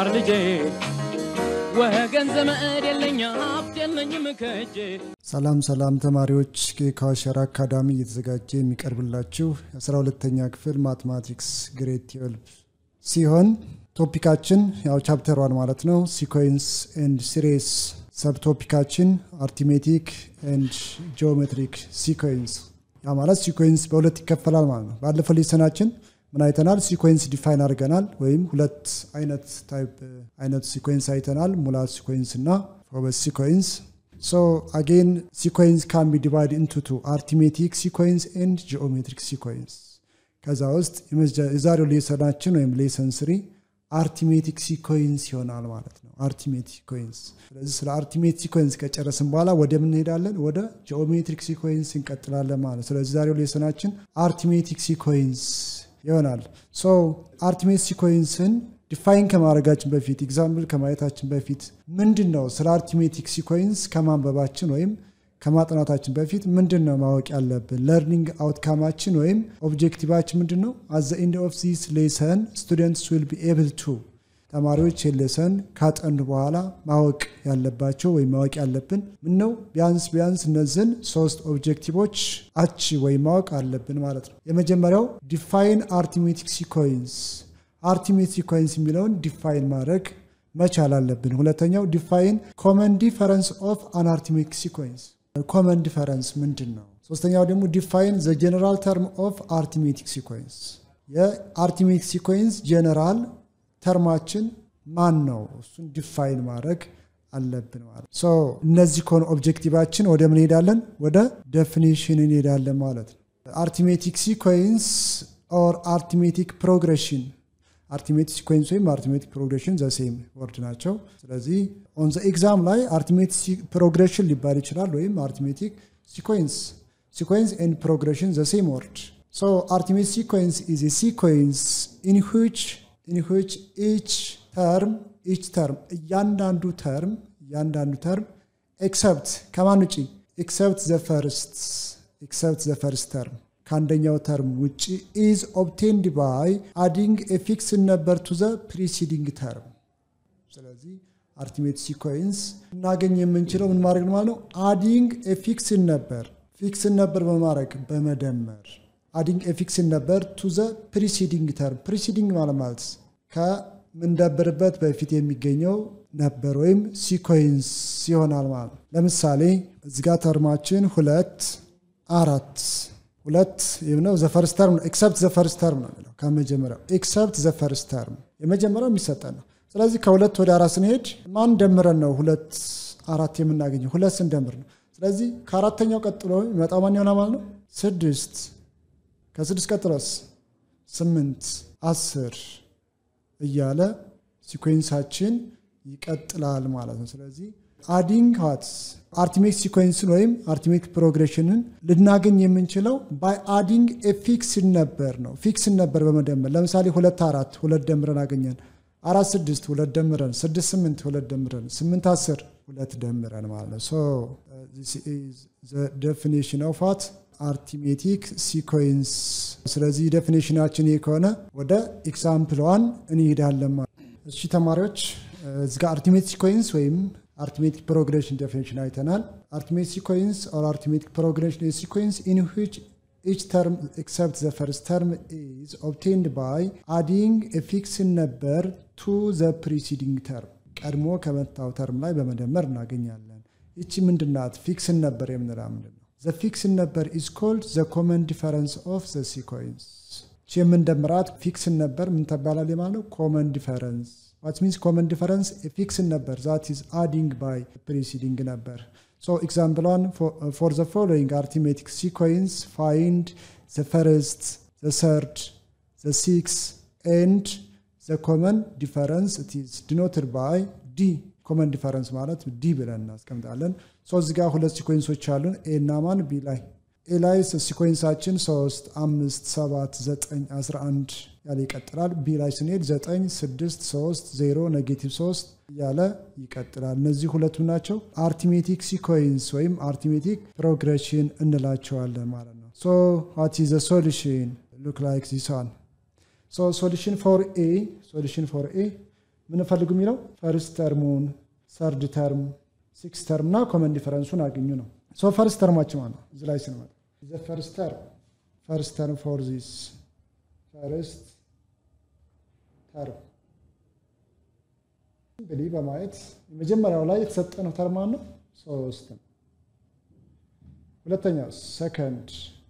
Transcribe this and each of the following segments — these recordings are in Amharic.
ተማር ልጄ ወገን ዘመድ የለኝ ሀብት የለኝም ከእጄ ሰላም ሰላም ተማሪዎች ከዋሸራ አካዳሚ እየተዘጋጀ የሚቀርብላችሁ የአስራ ሁለተኛ ክፍል ማትማቲክስ ግሬድ ትዌልቭ ሲሆን ቶፒካችን ያው ቻፕተር ዋን ማለት ነው ሲኮንስ ኤንድ ሲሬስ ሰብ ቶፒካችን አርቲሜቲክ ኤንድ ጂኦሜትሪክ ሲኮንስ ያ ማለት ሲኮንስ በሁለት ይከፈላል ማለት ነው ባለፈው ሌሰናችን ምን አይተናል ሲኮንስ ዲፋይን አድርገናል ወይም ሁለት አይነት ታይፕ አይነት ሲኮንስ አይተናል ሙላት ሲኮንስ እና ፎበስ ሲኮንስ So again, sequence can be divided into two, arithmetic sequence and geometric sequence. ከዛ ውስጥ የዛሬው ሌሰናችን ወይም ሌሰን ስሪ አርቲሜቲክ ሲኮንስ ይሆናል ማለት ነው። አርቲሜቲክ ሲኮንስ። ስለዚህ ስለ አርቲሜቲክ ሲኮንስ ከጨረስን በኋላ ወደ ምን እንሄዳለን? ወደ ጂኦሜትሪክ ሲኮንስ እንቀጥላለን ማለት ስለዚህ ዛሬው ሌሰናችን አርቲሜቲክ ሲኮንስ ይሆናል። ሶ አርቲሜቲክ ሲኮንስን ዲፋይን ከማድረጋችን በፊት ኤግዛምፕል ከማየታችን በፊት ምንድን ነው ስለ አርቲሜቲክ ሲኮንስ ከማንበባችን ወይም ከማጥናታችን በፊት ምንድን ነው ማወቅ ያለብን? ለርኒንግ አውትካማችን ወይም ኦብጀክቲቫችን ምንድን ነው? አዘ ኢንድ ኦፍ ዚስ ሌሰን ስቱደንትስ ዊል ቢ ኤብል ቱ ተማሪዎች ሌሰን ካጠኑ በኋላ ማወቅ ያለባቸው ወይም ማወቅ ያለብን ምን ነው? ቢያንስ ቢያንስ እነዚህን ሶስት ኦብጀክቲቮች አች ወይም ማወቅ አለብን ማለት ነው። የመጀመሪያው ዲፋይን አርቲሜቲክ ሲኮንስ አርቲሜት ሲኮንስ የሚለውን ዲፋይን ማድረግ መቻል አለብን። ሁለተኛው ዲፋይን ኮመን ዲፈረንስ ኦፍ አን አርቲሜቲክ ሲኮንስ ኮመን ዲፈረንስ ምንድን ነው? ሶስተኛው ደግሞ ዲፋይን ዘ ጀነራል ተርም ኦፍ አርቲሜቲክ ሲኮንስ የአርቲሜቲክ ሲኮንስ ጀነራል ተርማችን ማን ነው? እሱን ዲፋይን ማድረግ አለብን ማለት ሶ እነዚህ ከሆኑ ኦብጀክቲቫችን ወደ ምን ሄዳለን? ወደ ዴፊኒሽን እንሄዳለን ማለት ነው። አርቲሜቲክ ሲኮንስ ኦር አርቲሜቲክ ፕሮግሬሽን አርቲሜቲክ ሲኮንስ ወይም አርቲሜቲክ ፕሮግሬሽን ዘሴም ወርድ ናቸው። ስለዚህ ኦን ዘ ኤግዛም ላይ አርቲሜቲክ ፕሮግሬሽን ሊባል ይችላል ወይም አርቲሜቲክ ሲኮንስ ሲኮንስ ኤንድ ፕሮግሬሽን ዘሴም ወርድ ሶ አርቲሜቲክ ሲኮንስ ኢዝ ሲኮንስ ኢን ዊች ኢን ዊች ኢች ተርም ኢች ተርም እያንዳንዱ ተርም እያንዳንዱ ተርም ኤክሰፕት ከማን ውጪ ኤክሰፕት ዘ ፈርስት ኤክሰፕት ዘ ፈርስት ተርም ከአንደኛው ተርም ውጭ ኢዝ ኦብቴንድ ባይ አዲንግ ኤፊክስ ነበር ቱ ዘ ፕሪሲዲንግ ተርም። ስለዚህ አርቲሜት ሲኮንስ እናገኝ የምንችለው ምን ማድረግ ማለት ነው? አዲንግ ኤፊክስ ነበር ፊክስን ነበር በማድረግ በመደመር አዲንግ ኤፊክስን ነበር ቱ ዘ ፕሪሲዲንግ ተርም። ፕሪሲዲንግ ማለት ማለት ከምንደብርበት በፊት የሚገኘው ነበር ወይም ሲኮንስ ይሆናል ማለት ነው። ለምሳሌ እዚጋ ተርማችን ሁለት አራት ሁለት ነው ዘፈርስት ተርም ነው። ኤክሰፕት ዘፈርስት ተርም ነው የሚለው ከመጀመሪያው ኤክሰፕት ዘፈርስት ተርም የመጀመሪያው የሚሰጠን ነው። ስለዚህ ከሁለት ወደ አራት ስንሄድ ማን ደምረን ነው ሁለት አራት የምናገኘው? ሁለት ስንደምር ነው። ስለዚህ ከአራተኛው ቀጥሎ የሚመጣው ማን ይሆናል ማለት ነው? ስድስት ከስድስት ቀጥሎስ ስምንት አስር እያለ ሲኮንሳችን ይቀጥላል ማለት ነው። ስለዚህ አዲንግ ዋት አርቲሜቲክ ሲኮንስን ወይም አርቲሜቲክ ፕሮግሬሽንን ልናገኝ የምንችለው ባይ አዲንግ ፊክስን ነበር ነው። ፊክስን ነበር በመደመር ለምሳሌ ሁለት አራት ሁለት ደምረን አገኘን። አራት ስድስት ሁለት ደምረን፣ ስድስት ስምንት ሁለት ደምረን፣ ስምንት አስር ሁለት ደምረን ማለት ነው። ሶ ዴፊኒሽን ኦፍ ዋት አርቲሜቲክ ሲኮንስ። ስለዚህ ዴፊኒሽናችን ይህ ከሆነ ወደ ኤግዛምፕል ዋን እንሄዳለን ማለት እሺ ተማሪዎች እዚጋ አርቲሜቲክ ሲኮንስ ወይም arithmetic progression definition አይተናል። arithmetic sequence or arithmetic progression is sequence in which each term except the first term is obtained by adding a fixed number to the preceding term ቀድሞ ከመታው ተርም ላይ በመደመር እናገኛለን። ይቺ ምንድናት? ፊክስን ነበር የምንላ ምንድን ነው? the fixed number is called the common difference of the sequence ይቺ የምንደምራት ፊክስን ነበር ምን ተባላል ማለት ነው? common difference what means common difference a fixed number that is adding by preceding number so example one for, uh, for the following arithmetic sequence find the first the third the sixth and the common difference it is denoted by d ኮመን ዲፈረንስ ማለት ዲ ብለን እናስቀምጣለን ሶ እዚህ ጋር ሁለት ሲኮንሶች አሉን ኤ እና ማን ቢ ላይ ኤ ላይ ሲኮንሳችን 3 5 7 9 11 ያለ ይቀጥላል። ቢ ላይ ስንሄድ 9 6 3 0 ኔጌቲቭ 3 እያለ ይቀጥላል። እነዚህ ሁለቱ ናቸው አርቲሜቲክ ሲኮንስ ወይም አርቲሜቲክ ፕሮግሬሽን እንላቸዋለን ማለት ነው። ሶ ዋት ኢዝ ዘ ሶሉሽን ሉክ ላይክ ዚስ ዋን ሶ ሶሉሽን ፎር ኤ ሶሉሽን ፎር ኤ ምን ፈልጉ የሚለው ፈርስት ተርሙን፣ ሰርድ ተርም፣ ሲክስ ተርም እና ኮመን ዲፈረንሱን አግኙ ነው። ሶ ፈርስት ተርማችን ማለት ነው። እዚህ ላይ ስንመጣ ዘ ፈርስት ተርም ፈርስት ተርም ፎር ዚስ ፈርስት ተርም እንግዲህ በማየት የመጀመሪያው ላይ የተሰጠነው ተርማ ነው ሶስት ነው። ሁለተኛው ሰከንድ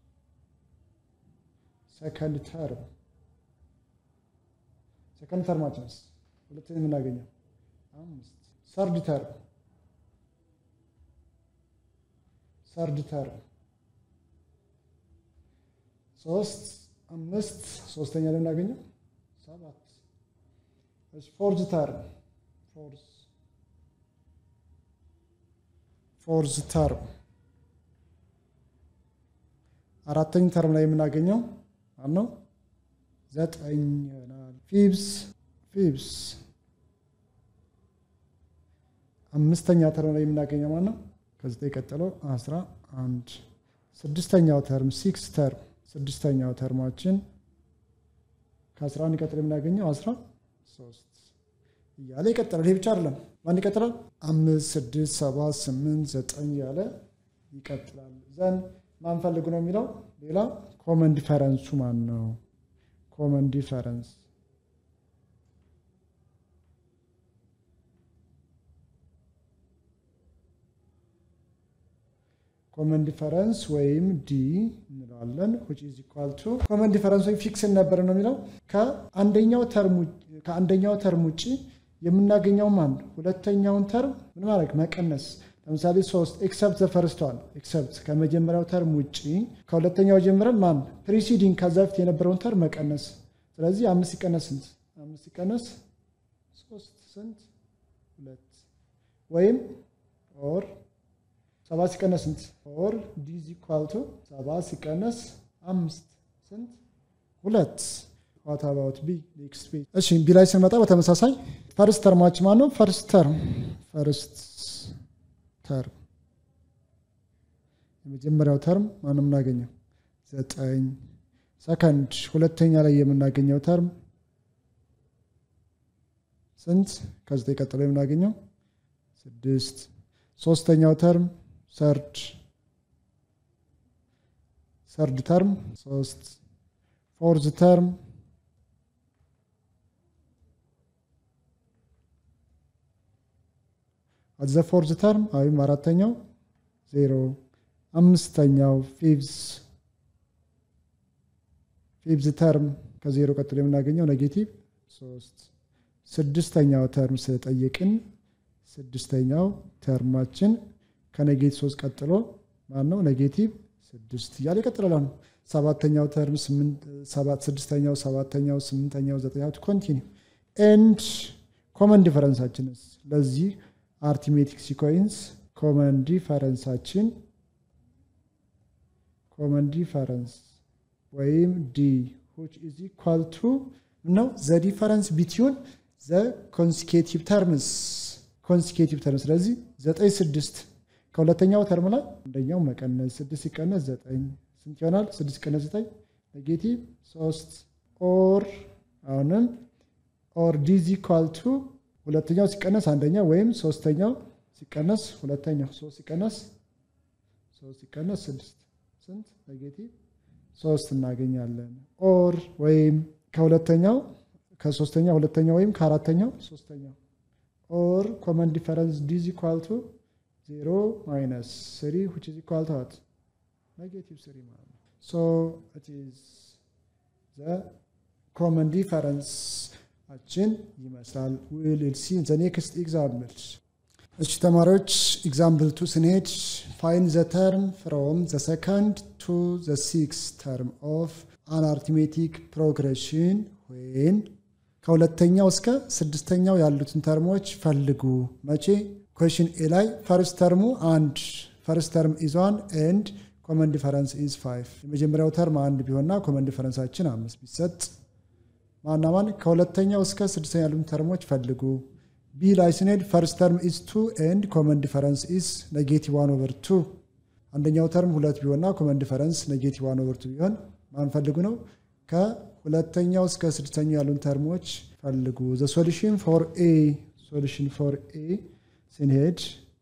ሰከንድ ተርም ሰከንድ ተርማችንስ ሁለተኛ የምናገኘው አምስት ሰርድ ተርም ሰርድ ተርም ሶስት አምስት ሶስተኛ ላይ የምናገኘው ሰባት ፎርዝ ተርም ፎርዝ ፎርዝ ተርም አራተኛ ተርም ላይ የምናገኘው ማነው? ዘጠኝ ይሆናል። ፊብስ ፊብስ አምስተኛ ተርም ላይ የምናገኘው ማነው? ከዘጠኝ ቀጥሎ አስራ አንድ ስድስተኛው ተርም ሲክስ ተርም ስድስተኛው ተርማችን ከአስራ አንድ ቀጥሎ የምናገኘው አስራ ሶስት እያለ ይቀጥላል። ይሄ ብቻ አይደለም። ማን ይቀጥላል? አምስት ስድስት ሰባት ስምንት ዘጠኝ እያለ ይቀጥላል። ዘን ማን ፈልጉ ነው የሚለው ሌላ ኮመን ዲፈረንሱ ማን ነው? ኮመን ዲፈረንስ ኮመን ዲፈረንስ ወይም ዲ እንለዋለን። which is equal to ኮመን ዲፈረንስ ወይም ፊክስን ነበር ነው የሚለው ከአንደኛው ተርም ከአንደኛው ተርም ውጭ የምናገኘው ማን ሁለተኛውን ተርም ምን ማድረግ መቀነስ። ለምሳሌ ሶስት ኤክሰፕት ዘፈርስቷል ኤክሰፕት ከመጀመሪያው ተርም ውጭ ከሁለተኛው ጀምረን ማን ፕሪሲዲንግ ከዛ በፊት የነበረውን ተርም መቀነስ። ስለዚህ አምስት ሲቀነስ ስንት? አምስት ሲቀነስ ሶስት ስንት? ሁለት ወይም ኦር ሰባት ሲቀነስ ስንት? ኦር ዲዝ ኢኳል ቱ ሰባት ሲቀነስ አምስት ስንት? ሁለት። ዋት አባውት ቢ ኔክስት ፔጅ። እሺ ቢ ላይ ስንመጣ በተመሳሳይ ፈርስት ተርማች ማን ነው? ፈርስት ተርም ፈርስት ተርም የመጀመሪያው ተርም ማን የምናገኘው ዘጠኝ። ሰከንድ ሁለተኛ ላይ የምናገኘው ተርም ስንት? ከዘጠኝ ቀጥሎ የምናገኘው ስድስት። ሶስተኛው ተርም ሰርድ ሰርድ ተርም ሶስት። ፎርዝ ተርም አዘ ፎርዝ ተርም ወይም አራተኛው ዜሮ። አምስተኛው ፊቭዝ ፊቭዝ ተርም ከዜሮ ቀጥሎ የምናገኘው ኔጌቲቭ ሶስት። ስድስተኛው ተርም ስለጠየቅን ስድስተኛው ተርማችን ከኔጌቲቭ ሶስት ቀጥሎ ማን ነው? ኔጌቲቭ ስድስት እያለ ይቀጥላል። ነው ሰባተኛው ተርም ስድስተኛው፣ ሰባተኛው፣ ስምንተኛው፣ ዘጠኛው ኮንቲኒው ኤንድ ኮመን ዲፈረንሳችንስ ለዚህ አርቲሜቲክ ሲኮንስ ኮመን ዲፈረንሳችን ኮመን ዲፈረንስ ወይም ዲ which is equal to ነው ዘ ዲፈረንስ ቢትዊን ዘ ኮንሲኬቲቭ ተርምስ ኮንሲኬቲቭ ተርም ስለዚህ ዘጠኝ ስድስት ከሁለተኛው ተርም ላይ አንደኛው መቀነስ ስድስት ሲቀነስ ዘጠኝ ስንት ይሆናል? ስድስት ሲቀነስ ዘጠኝ ኔጌቲቭ ሶስት ኦር አሁንም ኦር ዲዝ ኢኳል ቱ ሁለተኛው ሲቀነስ አንደኛው ወይም ሶስተኛው ሲቀነስ ሁለተኛው ሶስት ሲቀነስ ሶስት ሲቀነስ ስድስት ስንት ኔጌቲቭ ሶስት እናገኛለን። ኦር ወይም ከሁለተኛው ከሶስተኛው ሁለተኛው ወይም ከአራተኛው ሶስተኛው ኦር ኮመን ዲፈረንስ ዲዝ ኢኳል ቱ ዜሮ ማይነስ ስሪ ዊች ኢዝ ኢኳል ቱ ዋት ኔጌቲቭ ስሪ ማለት ነው። ሶ ኢት ኢዝ ዘ ኮመን ዲፈረንስ አችን ይመስላል። ዊል ሲ ዘ ኔክስት ኤግዛምፕል። እሺ ተማሪዎች ኤግዛምፕል ቱ ስንሄድ ፋይን ዘ ተርም ፍሮም ዘ ሰከንድ ቱ ዘ ሲክስ ተርም ኦፍ አን አርትሜቲክ ፕሮግሬሽን ወይን ከሁለተኛው እስከ ስድስተኛው ያሉትን ተርሞች ፈልጉ። መቼ? ኩዌሽን ኤ ላይ ፈርስት ተርሙ አንድ ፈርስት ተርም ኢዝ ዋን ኤንድ ኮመን ዲፈረንስ ኢዝ ፋይቭ። የመጀመሪያው ተርም አንድ ቢሆንና ኮመን ዲፈረንሳችን አምስት ቢሰጥ ማና ማን ከሁለተኛው እስከ ስድስተኛ ያሉትን ተርሞች ፈልጉ። ቢ ላይ ስንሄድ ፈርስት ተርም ኢዝ ቱ ኤንድ ኮመን ዲፈረንስ ኢዝ ኔጌቲቭ ዋን ኦቨር ቱ። አንደኛው ተርም ሁለት ቢሆንና ኮመን ዲፈረንስ ኔጌቲቭ ዋን ኦቨር ቱ ቢሆን ማን ፈልጉ ነው? ሁለተኛው እስከ ስድስተኛው ያሉን ተርሞች ፈልጉ። ዘ ሶሉሽን ፎር ኤ ሶሉሽን ፎር ኤ ስንሄድ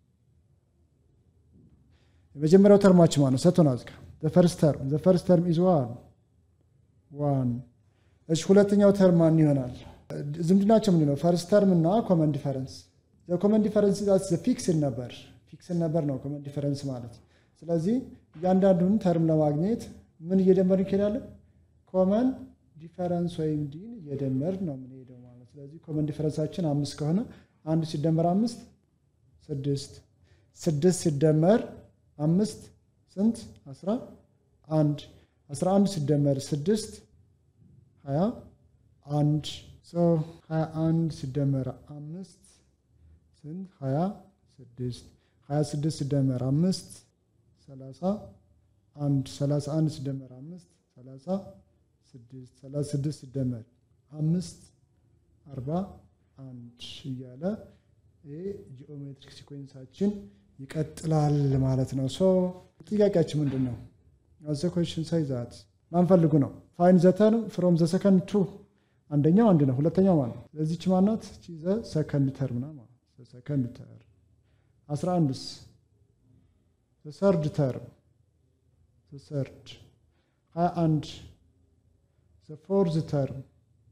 የመጀመሪያው ተርማችን ማለት ነው ሰጥቶናል። እዚህ ጋር ፈርስት ተርም ዘ ፈርስት ተርም ኢዝ ዋን ዋን። እሺ ሁለተኛው ተርም ማን ይሆናል? ዝምድናቸው ምንድን ነው? ፈርስት ተርም እና ኮመን ዲፈረንስ። ኮመን ዲፈረንስ ፊክስን ነበር ፊክስን ነበር ነው ኮመን ዲፈረንስ ማለት። ስለዚህ እያንዳንዱን ተርም ለማግኘት ምን እየደመርን እንሄዳለን? ኮመን ዲፈረንስ ወይም ዲን እየደመር ነው የምንሄደው ማለት። ስለዚህ ኮመን ዲፈረንሳችን አምስት ከሆነ አንድ ሲደመር አምስት ስድስት ስድስት ሲደመር አምስት ስንት? አስራ አንድ አስራ አንድ ሲደመር ስድስት ሀያ አንድ ሀያ አንድ ሲደመር አምስት ስንት? ሀያ ስድስት ሀያ ስድስት ሲደመር አምስት ሰላሳ አንድ ሰላሳ አንድ ሲደመር አምስት ሰላሳ ስድስት ሰላሳ ስድስት ሲደመር አምስት አርባ አንድ እያለ ይህ ጂኦሜትሪክ ሲኮንሳችን ይቀጥላል ማለት ነው። ሶ ጥያቄያችን ምንድን ነው? ዘ ኮሽን ሳይዛት ማንፈልጉ ነው። ፋይን ዘ ተርም ፍሮም ዘ ሰከንድ ቱ አንደኛው አንድ ነው። ሁለተኛው ማለት ነው። ለዚች ማናት? ዘ ሰከንድ ተርም ና ሰከንድ ተርም አስራ አንድስ ዘ ሰርድ ተርም ዘ ሰርድ ሀያ አንድ ዘ ፎርዝ ተርም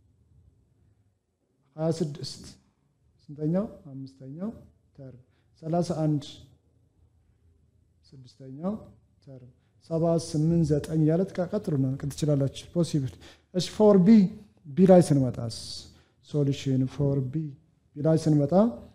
ሀያ ስድስት ስንተኛው? አምስተኛው ተርም ሰላሳ አንድ ስድስተኛው ተርም ሰባት ስምንት ዘጠኝ እያለ ቀጥሉ ነው ትችላላችሁ። ፖሲብል እሺ። ፎር ቢ ቢ ላይ ስንመጣስ ሶሉሽን ፎር ቢ ቢ ላይ ስንመጣ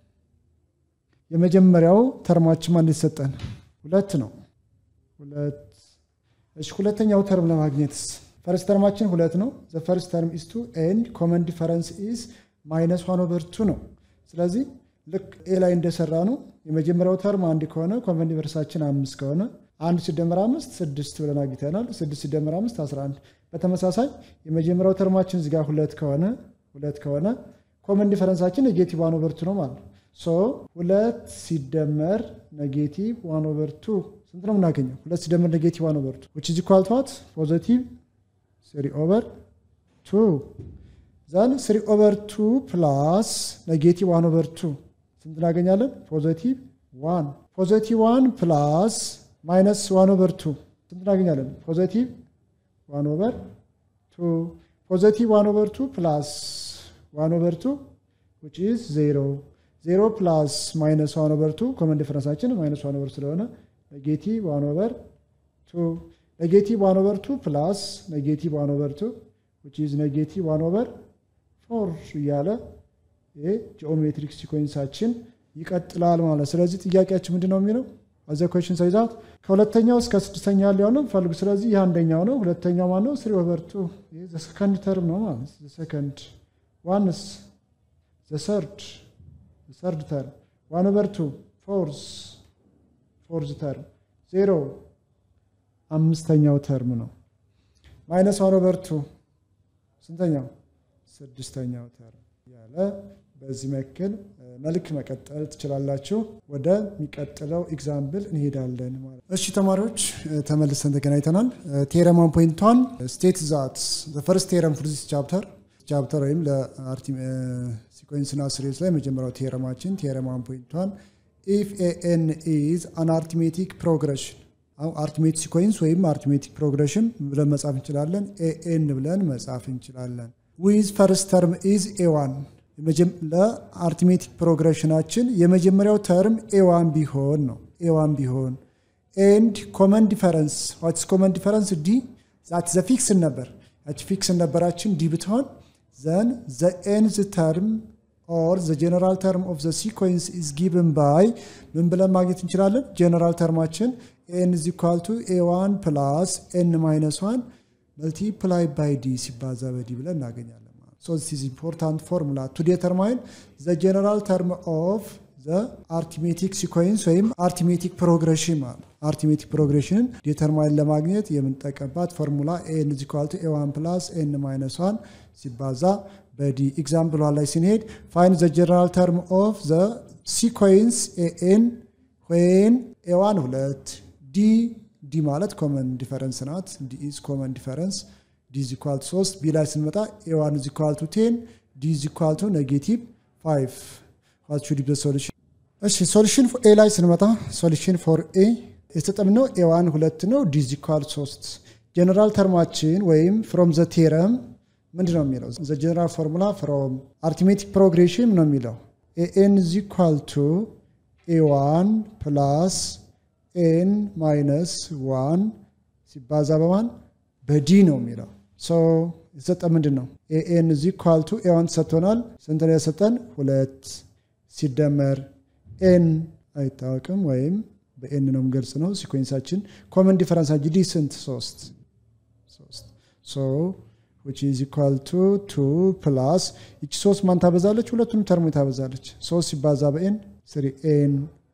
የመጀመሪያው ተርማችን ማን ሊሰጠን ሁለት ነው። ሁለት እሺ። ሁለተኛው ተርም ለማግኘትስ ፈርስት ተርማችን ሁለት ነው። ዘ ፈርስት ተርም ኢዝ ቱ ኤንድ ኮመን ዲፈረንስ ኢዝ ማይነስ ዋን ኦቨር ቱ ነው። ስለዚህ ልክ ኤ ላይ እንደሰራ ነው። የመጀመሪያው ተርም አንድ ከሆነ ኮመን ዲፈረንሳችን አምስት ከሆነ አንድ ሲደመር አምስት ስድስት ብለን አግኝተናል። ስድስት ሲደመር አምስት አስራ አንድ በተመሳሳይ የመጀመሪያው ተርማችን እዚጋ ሁለት ከሆነ ሁለት ከሆነ ኮመን ዲፈረንሳችን ኔጌቲቭ ዋን ኦቨር ቱ ነው ማለት ነው። ሶ ሁለት ሲደመር ኔጌቲቭ ዋን ኦቨር ቱ ስንት ነው የምናገኘው? ሁለት ሲደመር ኔጌቲቭ ዋን ኦቨር ቱ ዊች ኢዝ ኢኳል ቱ ዋት ፖዘቲቭ ስሪ ኦቨር ቱ ዘን ስሪ ኦቨር ቱ ፕላስ ኔጌቲቭ ዋን ኦቨር ቱ ስንት እናገኛለን? ፖዘቲቭ ዋን ፖዘቲቭ ዋን ፕላስ ማይነስ ዋን ኦቨር ቱ ስንት እናገኛለን? ፖዘቲቭ ዋን ኦቨር ቱ ፖዘቲቭ ዋን ኦቨር ቱ ፕላስ ዋን ኦቨር ቱ ዊች ኢዝ ዜሮ ዜሮ ፕላስ ማይነስ ዋን ኦቨር ቱ ኮመን ዲፈረንሳችን ማይነስ ዋን ኦቨር ስለሆነ ኔጌቲቭ ዋን ኦቨር ቱ ኔጌቲቭ ዋን ኦቨር ቱ ፕላስ ኔጌቲቭ ዋን ኦቨር ቱ ዊች ኢዝ ኔጌቲቭ ዋን ኦቨር ፎር እያለ ይሄ ጂኦሜትሪክ ሲኮንሳችን ይቀጥላል ማለት። ስለዚህ ጥያቄያችን ምንድን ነው የሚለው አዘ ኮሽን ሳይዛት ከሁለተኛው እስከ ስድስተኛ ያለው ነው ፈልጉ። ስለዚህ ይህ አንደኛው ነው። ሁለተኛው ማን ነው? ስሪ ኦቨር ቱ ሰከንድ ተርም ነው ማለት ሰከንድ ዋንስ ሰርድ ሰርድ ተርም ዋን ኦቨር ቱ ፎርዝ ፎርዝ ተርም ዜሮ አምስተኛው ተርም ነው። ማይነስ ዋን ኦቨር ቱ ስንተኛው? ስድስተኛው ተርም ያለ በዚህ መክል መልክ መቀጠል ትችላላችሁ። ወደሚቀጥለው ኤግዛምፕል እንሄዳለን ማለት እሺ ተማሪዎች ተመልሰን ተገናኝተናል። ቴረማን ፖይንቷን ስቴት ዛት ፈርስት ቴረም ፎር ዚስ ቻፕተር ቻፕተር ወይም ለሲኮንስና ሲሪስ ላይ መጀመሪያው ቴረማችን ቴረማን ፖይንቷን ኢፍ ኤን ኢዝ አን አርትሜቲክ ፕሮግሬሽን አርትሜቲክ ሲኮንስ ወይም አርትሜቲክ ፕሮግሬሽን ብለን መጻፍ እንችላለን። ኤኤን ብለን መጻፍ እንችላለን። ዊዝ ፈርስት ተርም ኢዝ ኤዋን ለአርትሜቲክ ፕሮግሬሽናችን የመጀመሪያው ተርም ኤዋን ቢሆን ነው። ኤዋን ቢሆን ኤንድ ኮመን ዲፈረንስ ዋትስ ኮመን ዲፈረንስ ዲ ዛት ዘ ፊክስን ነበር ያቺ ፊክስን ነበራችን ዲ ብትሆን ዘን ዘ ኤንዝ ተርም ኦር ዘ ጀነራል ተርም ኦፍ ዘ ሲኮንስ ኢዝ ጊቭን ባይ ምን ብለን ማግኘት እንችላለን? ጀነራል ተርማችን ኤን ኢዝ ኢኳል ቱ ኤ ዋን ፕላስ ኤን ማይነስ ዋን መልቲፕላይ ባይ ዲ ሲባዛ በዲ ብለን እናገኛለን። So this is important formula to determine the general term of the arithmetic sequence ወይም arithmetic progression ማለት arithmetic progression ዲተርማይን ለማግኘት የምንጠቀምባት ፎርሙላ ኤን ኢዝ ኢኳል ቱ ኤ ዋን ፕላስ ኤን ማይነስ ዋን ሲባዛ በዲ ኤግዛምፕሏ ላይ ስንሄድ ፋይን ዘ ጀነራል ተርም ኦፍ ዘ ሲኮንስ ኤኤን ዌን ኤዋን ሁለት ዲ ዲ ማለት ኮመን ዲፈረንስ ናት ዲ ኢዝ ኮመን ዲፈረንስ ዲ ኢዝ ኢኳል ቱ 3 ቢ ላይ ስንመጣ ኤ ዋን ኢዝ ኢኳል ቱ 10 ዲ ኢዝ ኢኳል ቱ ኔጌቲቭ 5 ዋት ሹድ ቢ ሶሉሽን እሺ ሶሉሽን ኤ ላይ ስንመጣ ሶሉሽን ፎር ኤ የተጠምነው ኤ ዋን ሁለት ነው ዲ ኢዝ ኢኳል 3 ጀነራል ተርማችን ወይም ፍሮም ዘ ቴረም ምንድን ነው የሚለው ዘ ጀነራል ፎርሙላ ፍሮም አርቲሜቲክ ፕሮግሬሽን ነው የሚለው ኤን ኢዝ ኢኳል ቱ ኤ ዋን ፕላስ ኤን ማይነስ ዋን ሲባዛ በማን በዲ ነው የሚለው የተሰጠ ምንድን ነው ኤን ኢዝ ኢኳል ቱ ኤ ዋን ተሰጥቶናል ስንት ነው የሰጠን ሁለት ሲደመር ኤን አይታወቅም ወይም በኤን ነው ምገልጽ ነው ሲኮንሳችን ኮመን ዲፈረንሳችን ዲ ስንት ሶስት ሶ which is equal to 2 plus ይቺ ሶስት ማን ታበዛለች ሁለቱንም ተርሞ ታበዛለች ሶስት ሲባዛ በኤን ስሪ ኤን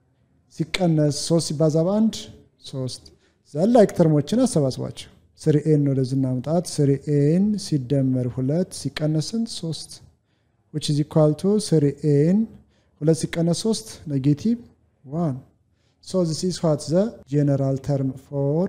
ሲቀነስ ሶስት ሲባዛ በአንድ ሶስት ዘን ላይክ ተርሞችን አሰባስባቸው ስሪ ኤን ወደዚህ እናምጣት ስሪ ኤን ሲደመር ሁለት ሲቀነስ ስንት ሶስት which is equal to ስሪ ኤን ሁለት ሲቀነስ ሶስት ኔጌቲቭ ዋን so this is what the general term for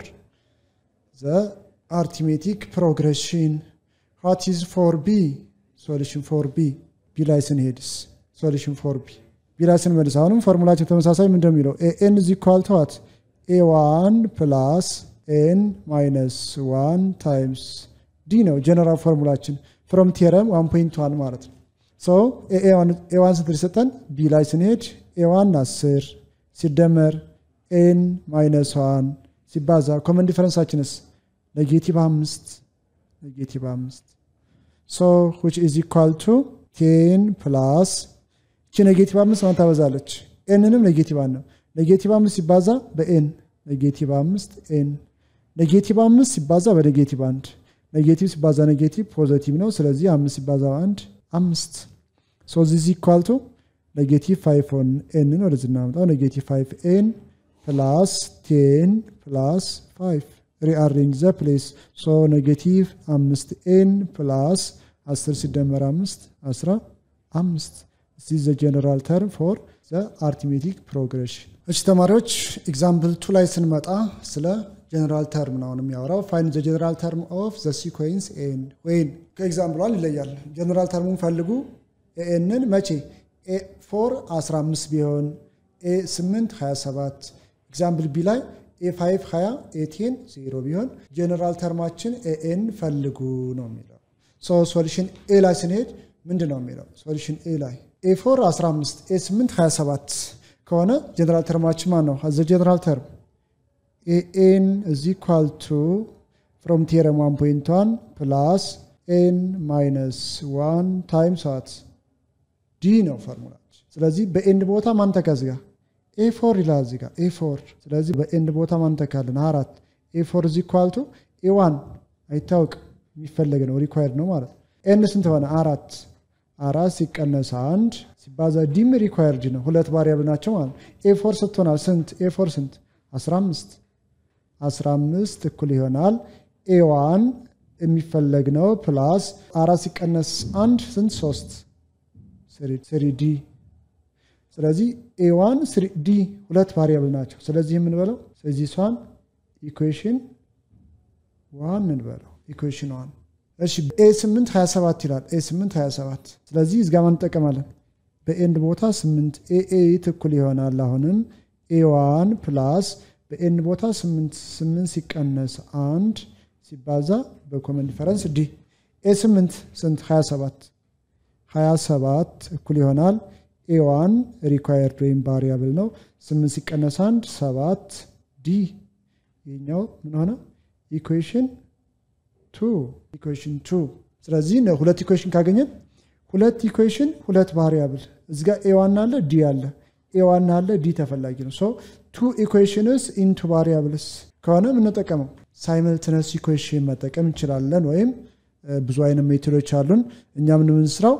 the arithmetic progression what is for b solution for b b ላይ ስንሄድስ solution for b b ላይ ስንመልስ አሁንም ፎርሙላቸው ተመሳሳይ ምን እንደሚለው ኤን is equal to what a1 plus n minus 1 times d ነው ጀነራል ፎርሙላችን ፍሮም ቴረም 1.1 ማለት ነው ሶ ኤዋን ስንት ሊሰጠን ቢ ላይ ስንሄድ ኤዋን 10 ሲደመር ኤን ማይነስ ዋን ሲባዛ ኮመን ዲፈረንሳችንስ ኔጌቲቭ አምስት ኔጌቲቭ አምስት ሶ ዊች ኢዝ ኢኳል ቱ ቴን ፕላስ እቺ ኔጌቲቭ አምስት ማን ታበዛለች ኤንንም ኔጌቲቭ አንድ ነው ኔጌቲቭ አምስት ሲባዛ በኤን ኔጌቲቭ አምስት ኤን ኔጌቲቭ አምስት ሲባዛ በኔጌቲቭ አንድ ኔጌቲቭ ሲባዛ ኔጌቲቭ ፖዘቲቭ ነው ስለዚህ አምስት ሲባዛ አንድ አምስት ሶ ዚዝ ኢኳል ቱ ኔጌቲቭ ፋይቭ ኦን ኤንን ወደዚህ እናመጣው ኔጌቲቭ ፋይቭ ኤን ፕላስ ቴን ፕላስ ፋይቭ ሪአሬንጅ ዘ ፕሌስ ሶ ኔጌቲቭ አምስት ኤን ፕላስ አስር ሲደመር አምስት አስራ አምስት ዚ ዘ ጀነራል ተርም ፎር ዘ አርቲሜቲክ ፕሮግሬሽን እሺ ተማሪዎች ኤግዛምፕል ቱ ላይ ስንመጣ ስለ ጀነራል ተርም ነው የሚያወራው ፋይን ዘ ጀነራል ተርም ኦፍ ዘ ሲኮንስ ኤን ወይን ከኤግዛምፕሏን ይለያል ጀነራል ተርሙን ፈልጉ ኤንን መቼ ኤ ፎር 15 ቢሆን ኤ 8 27 ኤግዛምፕል ቢ ላይ ኤ 5 20 ኤ 10 0 ቢሆን ጀነራል ተርማችን ኤኤን ፈልጉ ነው የሚለው ሶ ሶሉሽን ኤ ላይ ስንሄድ ምንድን ነው የሚለው ሶሉሽን ኤ ላይ ኤ 4 15 ኤ 8 27 ከሆነ ጀነራል ተርማችን ማን ነው ዘ ጀነራል ተርም ኤኤን እዚ ኢኳል ቱ ፍሮም ቴረም 1.1 ፕላስ ኤን ማይነስ 1 ታይምስ ዋት ዲ ነው ፎርሙላችን ስለዚህ በኤንድ ቦታ ማን ተከዝጋ ኤ ፎር ይላል እዚህ ጋር ኤ ፎር ስለዚህ በኤንድ ቦታ ማን ተካልን አራት ኤ ፎር እዚ ኳልቱ ኤ ዋን አይታወቅ የሚፈለግ ነው ሪኳየርድ ነው ማለት ነው ኤን ስንት ሆነ አራት አራት ሲቀነስ አንድ ሲባዛ ዲም ሪኳየርድ ነው ሁለት ባሪያብል ናቸው ማለት ነው ኤ ፎር ስትሆናል ስንት ኤ ፎር ስንት 15 15 እኩል ይሆናል ኤ ዋን የሚፈለግ ነው ፕላስ አራት ሲቀነስ አንድ ስንት ሶስት ስሪ ዲ ስለዚህ ኤዋን ዲ ሁለት ቫሪያብል ናቸው ስለዚህ የምንበለው ስለዚህ እሷን ኢኩዌሽን ዋን እንበለው ኢኩዌሽን ዋን እሺ ኤ 8 27 ይላል ኤ 8 27 ስለዚህ እዚጋ ማን እንጠቀማለን በኤንድ ቦታ 8 ኤኤ ትኩል ይሆናል አሁንም ኤዋን ፕላስ በኤንድ ቦታ 8 8 ሲቀነስ አንድ ሲባዛ በኮመን ዲፈረንስ ዲ ኤ 8 ስንት 27 27 እኩል ይሆናል ኤዋን ሪኳየርድ ወይም ቫሪያብል ነው 8 ሲቀነስ 1 7 ዲ ይኛው ምን ሆነ ኢኩዌሽን ቱ ኢኩዌሽን ቱ ስለዚህ ሁለት ኢኩዌሽን ካገኘን ሁለት ኢኩዌሽን ሁለት ቫሪያብል እዚጋ ኤዋን አለ ዲ አለ ኤዋን አለ ዲ ተፈላጊ ነው ሶ ቱ ኢኩዌሽንስ ኢንቱ ቫሪያብልስ ከሆነ የምንጠቀመው ሳይመልትነስ ኢኩዌሽን መጠቀም እንችላለን ወይም ብዙ አይነት ሜቶዶች አሉን እኛ የምንስራው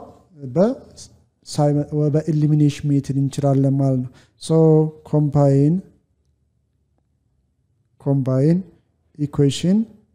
በኤሊሚኔሽን ሜትድ እንችላለን ማለት ነው ሶ ኮምባይን ኮምባይን ኢኩዌሽን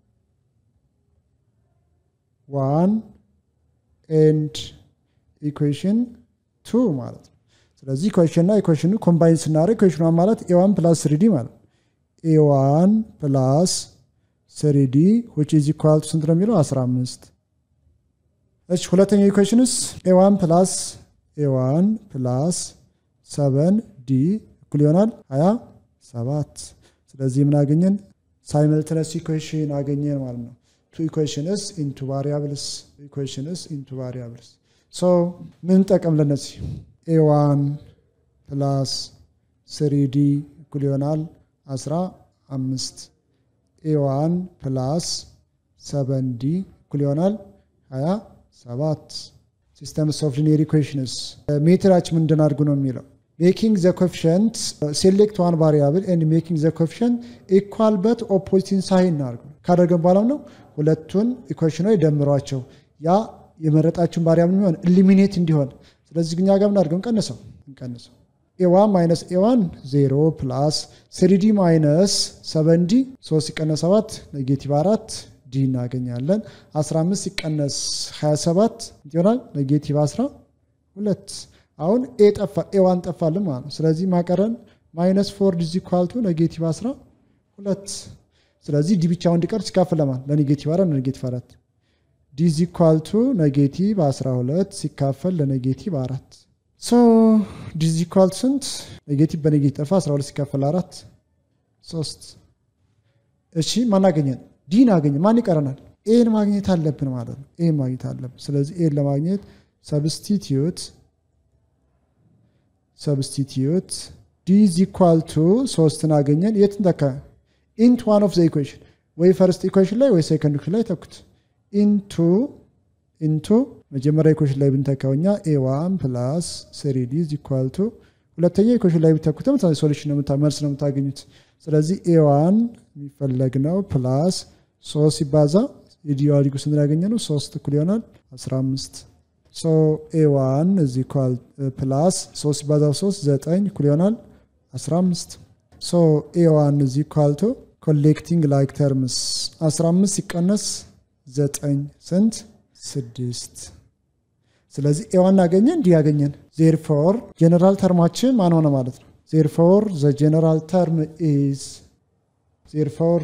ዋን ኤንድ ኢኩዌሽን ቱ ማለት ነው ስለዚህ ኢኩዌሽንና ኢኩዌሽኑ ኮምባይን ስናደርግ ኢኩዌሽን ዋን ማለት ኤዋን ፕላስ ስሪዲ ማለት ነው ኤዋን ፕላስ ስሪዲ ዊች ኢዝ ኢኳል ቱ ስንት ነው የሚለው 15 እሺ ሁለተኛው ኢኩዌሽንስ ኤዋን ፕላስ ኤዋን ፕላስ ሰቨን ዲ እኩል ይሆናል 27 ስለዚህ ምን አገኘን ሳይመልትነስ ኢኩዌሽን አገኘን ማለት ነው ቱ ኢኩዌሽንስ ኢንቱ ቫሪያብልስ ኢኩዌሽንስ ኢንቱ ቫሪያብልስ ሶ ምን ጠቀም ለነዚህ ኤዋን ፕላስ ስሪዲ እኩል ይሆናል 15 ኤዋን ፕላስ ሰቨን ዲ እኩል ይሆናል 27 ሲስተምስ ኦፍ ሊኒየር ኢኩዌሽንስ ሜትራችን ምንድን አድርጉ ነው የሚለው ሜኪንግ ዘ ኮፊሽንት ሴሌክት ዋን ቫሪያብል ኤንድ ሜኪንግ ዘ ኮፊሽንት ኢኳል በት ኦፖዚቲን ሳይን እናድርጉ ካደረገን በኋላ ነው ሁለቱን ኢኩዌሽኖች ደምሯቸው ያ የመረጣችሁን ቫሪያብል የሚሆን ኢሊሚኔት እንዲሆን ስለዚህ ግኛ ጋር ምናድርገው እንቀንሰው እንቀንሰው ኤዋን ማይነስ ኤዋን ዜሮ ፕላስ ስሪዲ ማይነስ ሰቨን ዲ ሶስት ሲቀነስ ሰባት ኔጌቲቭ አራት ዲ እናገኛለን 15 ሲቀነስ 27 ይሆናል ኔጌቲቭ 12 አሁን ኤ ጠፋ ኤዋን ጠፋልን ማለት ነው ስለዚህ ማቀረን ማይነስ ፎር ዲዚ ኳልቱ ኔጌቲቭ 12 ስለዚህ ዲ ብቻውን እንዲቀር ሲካፈል ለማን ለኔጌቲቭ አራት ለኔጌቲቭ አራት ዲዚ ኳልቱ ኔጌቲቭ 12 ሲካፈል ለኔጌቲቭ አራት ሶ ዲዚ ኳልቱ ስንት ኔጌቲቭ በኔጌቲቭ ጠፋ 12 ሲካፈል አራት ሶስት እሺ ማናገኘን ዲን አገኘ ማን ይቀረናል ኤን ማግኘት አለብን ማለት ነው ኤን ማግኘት አለብን ስለዚህ ኤን ለማግኘት ሰብስቲትዩት ሰብስቲትዩት ዲዝ ኢኳል ቱ ሶስትን አገኘን የትን ተካ ኢንቱ ዋን ኦፍ ዘ ኢኩዌሽን ወይ ፈርስት ኢኩዌሽን ላይ ወይ ሴከንድ ኢኩዌሽን ላይ ተኩት ኢንቱ ኢንቱ መጀመሪያ ኢኩዌሽን ላይ ብንተካው እኛ ኤ ዋን ፕላስ ስሪ ዲዝ ኢኳል ቱ ሁለተኛ ኢኩዌሽን ላይ ብተኩት ተመሳሳይ ሶሉሽን መልስ ነው የምታገኙት ስለዚህ ኤ ዋን የሚፈለግ ነው ፕላስ ሶስት ሲባዛ የዲዋሊጉ ስንት ያገኘ ነው ሶስት እኩል ይሆናል 15 ሶ ኤ ዋን እዚ ኳል ፕላስ ሶስት ሲባዛ ሶስት ዘጠኝ እኩል ይሆናል 15 ሶ ኤ ዋን እዚ ኳልቶ ኮሌክቲንግ ላይክ ተርምስ 15 ሲቀነስ ዘጠኝ ስንት ስድስት ስለዚህ ኤዋን አገኘን እንዲህ ያገኘን ዜርፎር ጀነራል ተርማችን ማን ሆነ ማለት ነው ዜርፎር ዘ ጀነራል ተርም ኢዝ ዜርፎር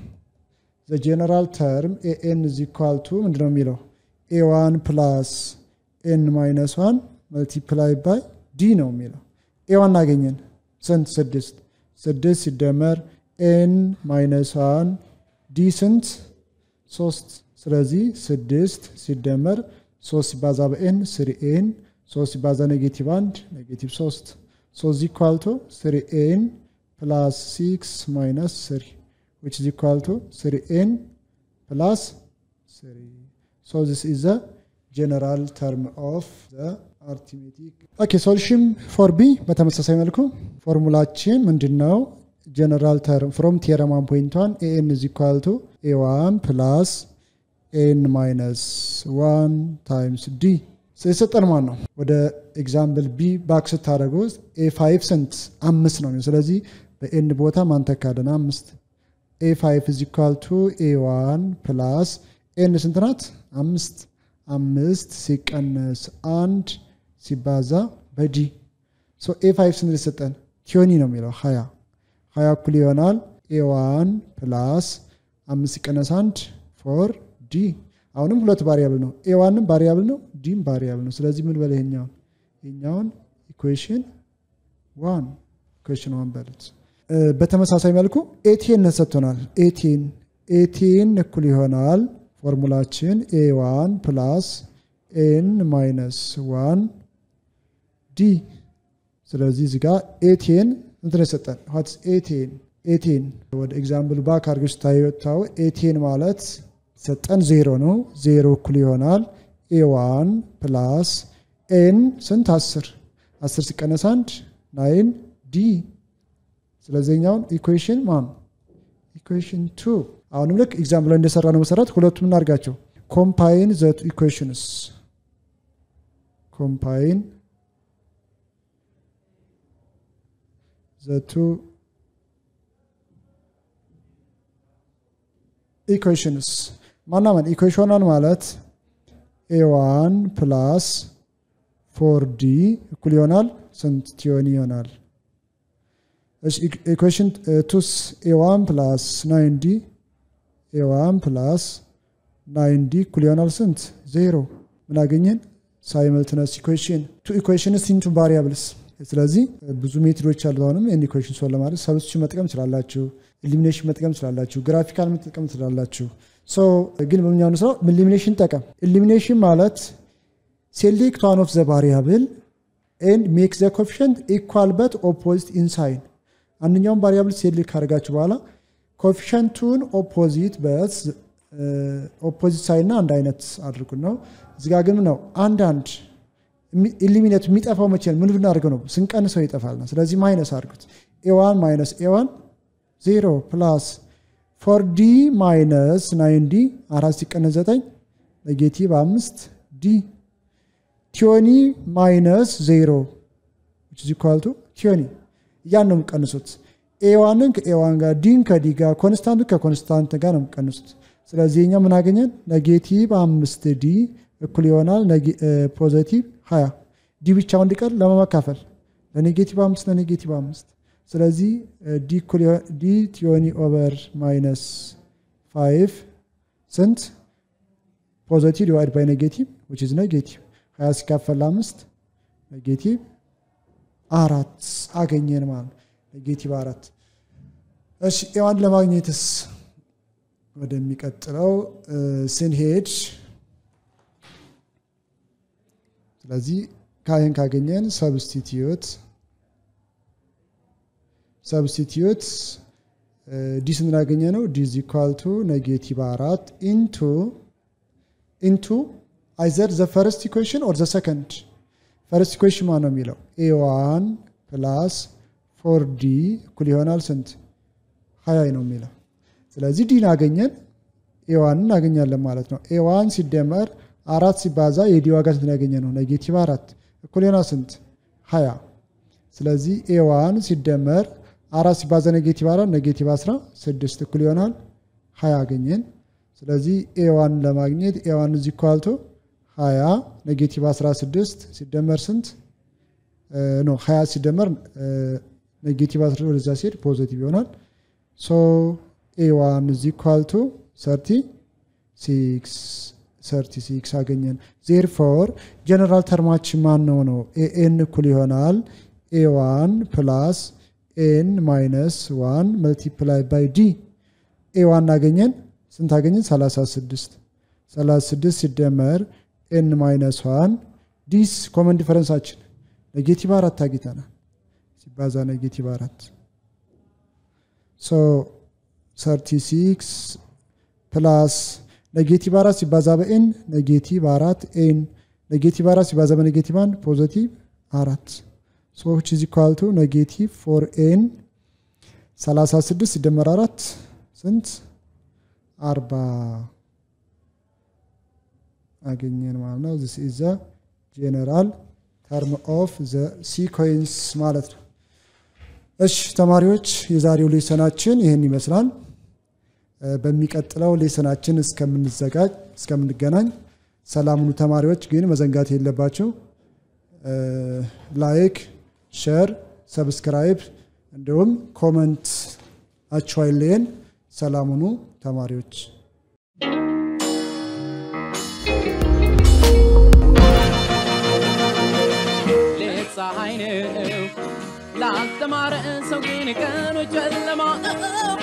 ዘ ጀነራል ተርም ኤኤን ኢዝ ኢኳል ቱ ምንድነው የሚለው ኤዋን ፕላስ ኤን ማይነስ ዋን መልቲፕላይ ባይ ዲ ነው የሚለው ኤዋን አገኘን ስንት ስድስት ስድስት ሲደመር ኤን ማይነስ ዋን ዲ ስንት ሶስት ስለዚህ ስድስት ሲደመር ሶስት ሲባዛ በኤን ስሪ ኤን ሶስት ሲባዛ ኔጌቲቭ አንድ ኔጌቲቭ ሶስት ሶስት ኢኳልቶ ስሪ ኤን ፕላስ ሲክስ ማይነስ ስሪ which is equal to 3n plus 3. So this is the general term of the arithmetic. ኦኬ ሶሉሽን ፎር ቢ በተመሳሳይ መልኩ ፎርሙላችን ምንድን ነው? ጀነራል ተርም ፍሮም ቴረም ዋን ፖይንት ዋን ኤኤን ኢዝ ኢኳል ቱ ኤ ዋን ፕላስ ኤን ማይነስ ዋን ታይምስ ዲ የሰጠን ማን ነው? ወደ ኤግዛምፕል ቢ ባክ ስታደረጉ ኤ ፋይቭ ስንት አምስት ነው። ስለዚህ በኤን ቦታ ማንተካደን አምስት ኤ ፋይቭ ኢዝ ኢኳል ቱ ኤ ዋን ፕላስ ኤን ስንት ናት? አምስት አምስት ሲቀነስ አንድ ሲባዛ በዲ ኤ ፋይቭ ስንት ሊሰጠን ቲዮኒ ነው የሚለው ሀያ ሀያ እኩል ይሆናል ኤ ዋን ፕላስ አምስት ሲቀነስ አንድ ፎር ዲ አሁንም ሁለት ቫሪያብል ነው ኤ ዋንም ቫሪያብል ነው ዲም ቫሪያብል ነው ስለዚህ ምን በለ ይሄኛውን ይሄኛውን ኢኩዌሽን ዋን ኢኩዌሽን ዋን በሉት በተመሳሳይ መልኩ ኤቴን ሰጥቶናል ኤቴን ኤቴን እኩል ይሆናል ፎርሙላችን ኤ ዋን ፕላስ ኤን ማይነስ ዋን ዲ ስለዚህ እዚህ ጋር ኤቴን እንትን የሰጠን ሀትስ ኤቴን ኤቴን ወደ ኤግዛምፕል ባክ አድርገሽ ስታየታው ኤቴን ማለት ሰጠን ዜሮ ነው ዜሮ እኩል ይሆናል ኤ ዋን ፕላስ ኤን ስንት አስር አስር ሲቀነስ አንድ ናይን ዲ ስለዚህኛውን ኢኩዌሽን ማን ኢኩዌሽን ቱ አሁንም ልክ ኤግዛምፕል ላይ እንደሰራ ነው መሰረት ሁለቱም እናርጋቸው ኮምፓይን ዘ ኢኩዌሽንስ ኮምፓይን ዘ ቱ ኢኩዌሽንስ ማናመን ኢኩዌሽኗን ማለት ኤዋን ፕላስ ፎር ዲ እኩል ይሆናል ስንት ቲዮኒ ይሆናል ኢኩዌሽን ቱስ ኤዋን ፕላስ ናይን ዲ ኤዋን ፕላስ ናይን ዲ እኩል ይሆናል ስንት ዜሮ ምን አገኘን ሳይመልትነስ ኢኩዌሽን ቱ ኢኩዌሽንስ ኢንቱ ቫሪያብልስ ስለዚህ ብዙ ሜትዶች አሉ አሁንም ይህን ኢኩዌሽን ሶል ለማለት ሰብስቲቱሽን መጠቀም ትችላላችሁ ኢሊሚኔሽን መጠቀም ትችላላችሁ ግራፊካል መጠቀም ትችላላችሁ ሶ ግን በምኛኑ ስራው ኢሊሚኔሽን ጠቀም ኢሊሚኔሽን ማለት ሴሌክት ዋን ኦፍ ዘ ቫሪያብል ኤንድ ሜክ ዘ ኮፊሽንት ኢኳል በት ኦፖዚት ኢንሳይን አንደኛውም ቫሪያብል ሴሌክት ካደርጋችሁ በኋላ ኮፊሽንቱን ኦፖዚት በት ኦፖዚት ሳይድ እና አንድ አይነት አድርጉ ነው እዚጋ ግን ነው አንዳንድ ኢሊሚኔቱ የሚጠፋው መቼ ነው ምን ብናደርገው ነው ስንቀንሰው ይጠፋል ነው ስለዚህ ማይነስ አድርጉት ኤዋን ማይነስ ኤዋን ዜሮ ፕላስ ፎር ዲ ማይነስ ናይን ዲ አራት ሲቀነስ ዘጠኝ ኔጌቲቭ አምስት ዲ ቲዮኒ ማይነስ ዜሮ ዚኳልቱ ቲዮኒ እያን ነው የምቀንሱት ኤዋንን ከኤዋን ጋር ዲን ከዲ ጋር ኮንስታንቱ ከኮንስታንት ጋር ነው የምቀንሱት ስለዚህ እኛ ምን አገኘን ኔጌቲቭ አምስት ዲ እኩል ይሆናል ፖዘቲቭ ሀያ ዲ ብቻው እንዲቀር ለመመካፈል ለኔጌቲቭ አምስት ለኔጌቲቭ አምስት ስለዚህ ዲ ቲዮኒ ኦቨር ማይነስ ፋይቭ ስንት ፖዘቲቭ ዲቫይድ ባይ ኔጌቲቭ ዊች ኢዝ ኔጌቲቭ ሀያ ሲካፈል አምስት ኔጌቲቭ አራት አገኘን ማለት ኔጌቲቭ አራት እሺ ኤዋን ለማግኘትስ ወደሚቀጥለው ስንሄድ ስለዚህ ካይን ካገኘን ሰብስቲትዩት ሰብስቲትዩት ዲ ስንት ያገኘ ነው ዲ ኢኳል ቱ ኔጌቲቭ አራት ኢንቱ ኢንቱ አይዘር ዘ ፈርስት ኢኩዌሽን ኦር ዘ ሰከንድ ፈርስት ኢኩዌሽን ማ ነው የሚለው ኤዋን ፕላስ ፎር ዲ እኩል ይሆናል ስንት ሀያ ነው የሚለው ስለዚህ ዲን አገኘን ኤዋን እናገኛለን ማለት ነው ኤዋን ሲደመር አራት ሲባዛ የዲ ዋጋ ስንት ያገኘ ነው ኔጌቲቭ አራት እኩል ይሆናል ስንት ሀያ ስለዚህ ኤዋን ሲደመር አራት ሲባዛ ኔጌቲቭ አራት ኔጌቲቭ አስራ ስድስት እኩል ይሆናል ሀያ አገኘን ስለዚህ ኤዋን ለማግኘት ኤዋን እዚ ኳልቶ ሀያ ኔጌቲቭ አስራ ስድስት ሲደመር ስንት ኖ ሀያ ሲደመር ኔጌቲቭ አስራ ወደዛ ሲሄድ ፖዘቲቭ ይሆናል ሶ ኤዋን እዚ ኳልቶ ሰርቲ ሲክስ ሰርቲ ሲክስ አገኘን ዜርፎር ጀነራል ተርማችን ማን ነው ነው ኤኤን እኩል ይሆናል ኤዋን ፕላስ ኤን ማይነስ ዋን መልቲፕላይ ባይ ዲ ኤዋን አገኘን ስንት አገኘን 36 36 ሲደመር ኤን ማይነስ ዋን ዲስ ኮመን ዲፈረንሳችን ኔጌቲቭ አራት አግኝተናል ሲባዛ ኔጌቲቭ አራት ሶ 36 ፕላስ ኔጌቲቭ አራት ሲባዛ በኤን ኔጌቲቭ አራት ኤን ኔጌቲቭ አራት ሲባዛ በኔጌቲቭ አንድ ፖዘቲቭ አራት ሶች ኢዝ ኢኳል ቱ ኔጌቲቭ ፎር ኤን 36 ሲደመር አራት ስንት አርባ አገኘን ማለት ነው ዚስ ኢዝ ዘ ጄኔራል ተርም ኦፍ ዘ ሲኮንስ ማለት ነው እሺ ተማሪዎች የዛሬው ሌሰናችን ይህን ይመስላል በሚቀጥለው ሌሰናችን እስከምንዘጋጅ እስከምንገናኝ ሰላሙኑ ተማሪዎች ግን መዘንጋት የለባቸው ላይክ ሸር ሰብስክራይብ እንዲሁም ኮመንት አቸዋይሌን ሰላሙኑ ተማሪዎች ሌት ፀሐይ ነው ላልተማረ ሰው ግን ቀኑ ጨለማ ነው